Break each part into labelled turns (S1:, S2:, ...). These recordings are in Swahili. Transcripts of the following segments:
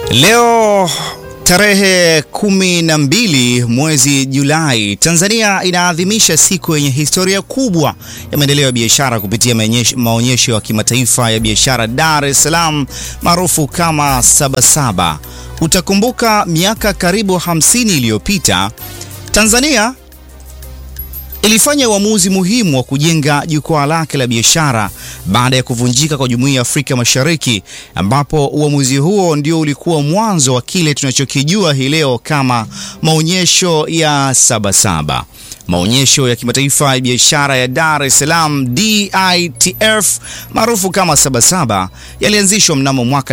S1: Leo tarehe kumi na mbili mwezi Julai, Tanzania inaadhimisha siku yenye historia kubwa ya maendeleo ya biashara kupitia maonyesho ya kimataifa ya biashara Dar es Salaam maarufu kama Sabasaba. Utakumbuka miaka karibu 50 iliyopita Tanzania ilifanya uamuzi muhimu wa kujenga jukwaa lake la biashara baada ya kuvunjika kwa Jumuiya ya Afrika Mashariki, ambapo uamuzi huo ndio ulikuwa mwanzo wa kile tunachokijua hii leo kama maonyesho ya Sabasaba. Maonyesho ya kimataifa ya biashara ya Dar es Salaam DITF maarufu kama Sabasaba yalianzishwa mnamo mwaka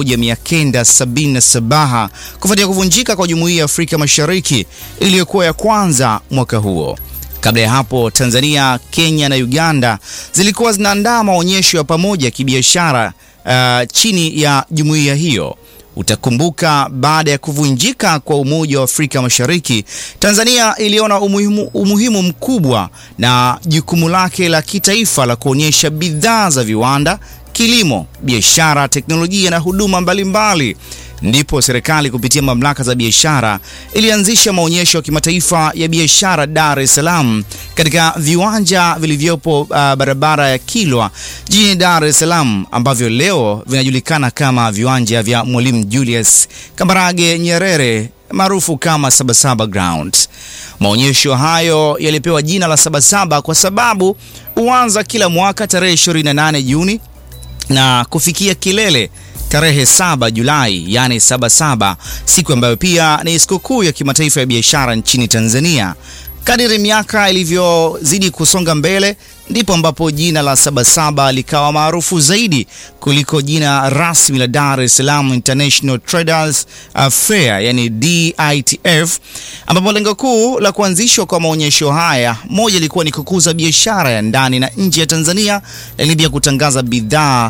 S1: 1977 kufuatia kuvunjika kwa Jumuiya ya Afrika Mashariki iliyokuwa ya kwanza mwaka huo. Kabla ya hapo Tanzania, Kenya na Uganda zilikuwa zinaandaa maonyesho ya pamoja ya kibiashara uh, chini ya jumuiya hiyo. Utakumbuka baada ya kuvunjika kwa Umoja wa Afrika Mashariki, Tanzania iliona umuhimu, umuhimu mkubwa na jukumu lake la kitaifa la kuonyesha bidhaa za viwanda, kilimo, biashara, teknolojia na huduma mbalimbali. Ndipo serikali kupitia mamlaka za biashara ilianzisha maonyesho ya kimataifa ya biashara Dar es Salaam katika viwanja vilivyopo uh, barabara ya Kilwa jijini Dar es Salaam ambavyo leo vinajulikana kama viwanja vya Mwalimu Julius Kambarage Nyerere maarufu kama Sabasaba Ground. Maonyesho hayo yalipewa jina la Sabasaba kwa sababu huanza kila mwaka tarehe 28 Juni na kufikia kilele tarehe 7 Julai, yani Sabasaba, siku ambayo pia ni sikukuu ya kimataifa ya biashara nchini Tanzania. Kadiri miaka ilivyozidi kusonga mbele, ndipo ambapo jina la Sabasaba likawa maarufu zaidi kuliko jina rasmi la Dar es Salaam International Traders Fair, yani DITF, ambapo lengo kuu la kuanzishwa kwa maonyesho haya, moja ilikuwa ni kukuza biashara ya ndani na nje ya Tanzania, lakini pia kutangaza bidhaa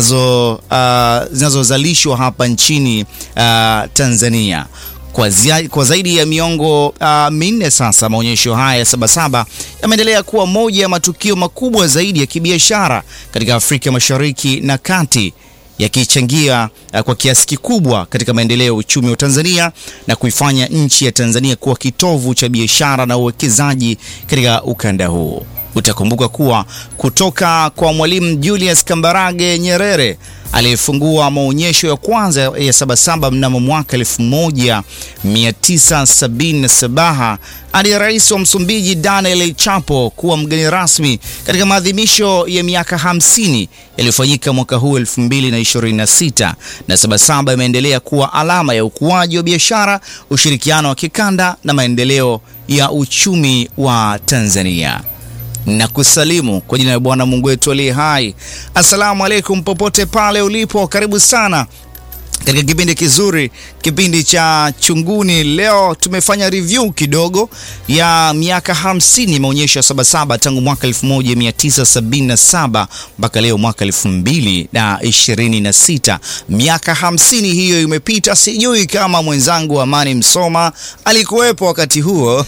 S1: uh, zinazozalishwa hapa nchini uh, Tanzania. Kwa, zia, kwa zaidi ya miongo uh, minne sasa, maonyesho haya ya Sabasaba yameendelea kuwa moja ya matukio makubwa zaidi ya kibiashara katika Afrika Mashariki na Kati, yakichangia uh, kwa kiasi kikubwa katika maendeleo ya uchumi wa Tanzania na kuifanya nchi ya Tanzania kuwa kitovu cha biashara na uwekezaji katika ukanda huu. Utakumbuka kuwa kutoka kwa Mwalimu Julius Kambarage Nyerere aliyefungua maonyesho ya kwanza ya Sabasaba mnamo mwaka 1977 hadi rais wa Msumbiji Daniel Chapo kuwa mgeni rasmi katika maadhimisho ya miaka 50 yaliyofanyika mwaka huu 2026, na Sabasaba imeendelea kuwa alama ya ukuaji wa biashara, ushirikiano wa kikanda na maendeleo ya uchumi wa Tanzania na kusalimu kwa jina la Bwana Mungu wetu aliye hai. Assalamu alaikum, popote pale ulipo, karibu sana katika kipindi kizuri, kipindi cha Chunguni. Leo tumefanya review kidogo ya miaka 50 maonyesho ya Sabasaba tangu mwaka 1977 mpaka leo mwaka 2026. Miaka 50 hiyo imepita, sijui kama mwenzangu Amani Msoma alikuwepo wakati huo.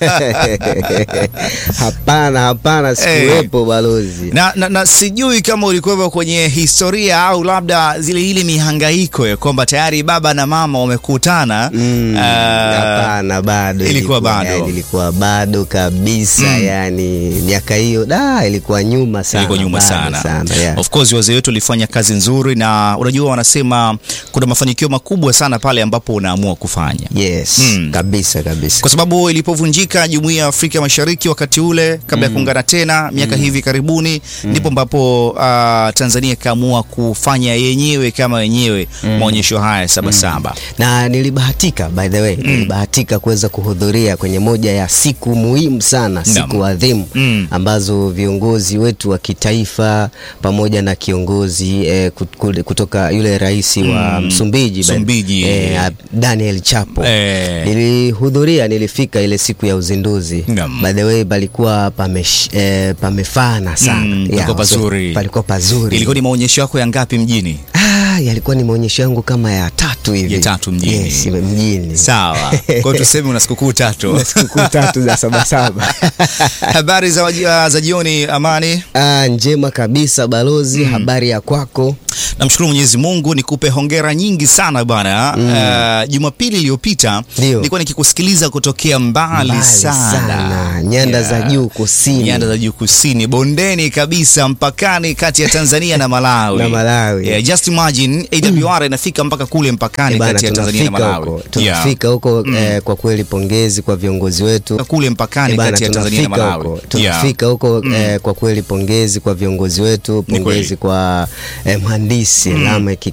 S2: Hapana, hapana, sikuwepo balozi.
S1: Na, na, na sijui kama ulikuwepo kwenye historia au labda zile ile mihangaiko ya kwamba tayari baba na mama wamekutana.
S2: Hapana,
S1: uh,
S2: bado
S1: ilikuwa bado.
S2: yani, ilikuwa bado kabisa yani miaka hiyo da ilikuwa nyuma sana,
S1: ilikuwa nyuma
S2: bado
S1: sana,
S2: sana yeah.
S1: Of course wazee wetu walifanya kazi nzuri, na unajua wanasema kuna mafanikio makubwa sana pale ambapo unaamua kufanya
S2: Yes,
S1: Mm.
S2: kabisa kabisa.
S1: kwa sababu ilipovunjika jumuiya ya Afrika Mashariki wakati ule kabla ya kuungana tena miaka hivi karibuni, ndipo ambapo uh, Tanzania ikaamua kufanya yenyewe kama yenyewe maonyesho haya Sabasaba.
S2: na nilibahatika by the way nilibahatika kuweza kuhudhuria kwenye moja ya siku muhimu sana, siku adhimu
S1: Mm.
S2: ambazo viongozi wetu wa kitaifa pamoja na kiongozi eh, kut- kule- kutoka yule rais wa Msumbiji, by-
S1: Msumbiji.
S2: eh, Daniel Chapo
S1: Eh.
S2: nilihudhuria, nilifika ile siku ya uzinduzi.
S1: Naam.
S2: By the way palikuwa pamesh, eh, pamefana sana
S1: Mm,
S2: Yeah,
S1: palikuwa
S2: so-
S1: pazuri.
S2: palikuwa pazuri
S1: Ilikuwa ni maonyesho yako ya ngapi mjini?
S2: Ah, ah, yalikuwa ni maonyesho yangu kama ya tatu hivi
S1: Ya tatu mjini.
S2: yes, mjini
S1: Sawa. Kwa hiyo tuseme una sikukuu tatu.
S2: Na sikukuu tatu za sabasaba
S1: Habari za, waji- za jioni Amani.
S2: ah, njema kabisa balozi habari ya kwako
S1: Namshukuru Mwenyezi Mungu, nikupe hongera nyingi sana bwana. Uh, Jumapili iliyopita
S2: Ndio.
S1: nilikuwa nikikusikiliza kutokea mbali,
S2: Mbali
S1: sana,
S2: sana. Nyanda za juu kusini.
S1: nyanda za juu kusini, bondeni kabisa, mpakani kati ya Tanzania na Malawi
S2: Na Malawi.
S1: Yeah, just imagine AWR inafika mpaka kule mpakani
S2: Eh, bana,
S1: kati ya Tanzania na
S2: tunafika
S1: Malawi.
S2: huko
S1: Yeah.
S2: tunafika huko eh, kwa kweli pongezi kwa viongozi wetu
S1: kule mpakani
S2: Eh, bana,
S1: kati ya Tanzania na
S2: tunafika
S1: Malawi.
S2: huko
S1: Yeah.
S2: tunafika huko eh, kwa kweli pongezi kwa viongozi wetu
S1: kweli.
S2: pongezi kwa eh, mhandisi Lameck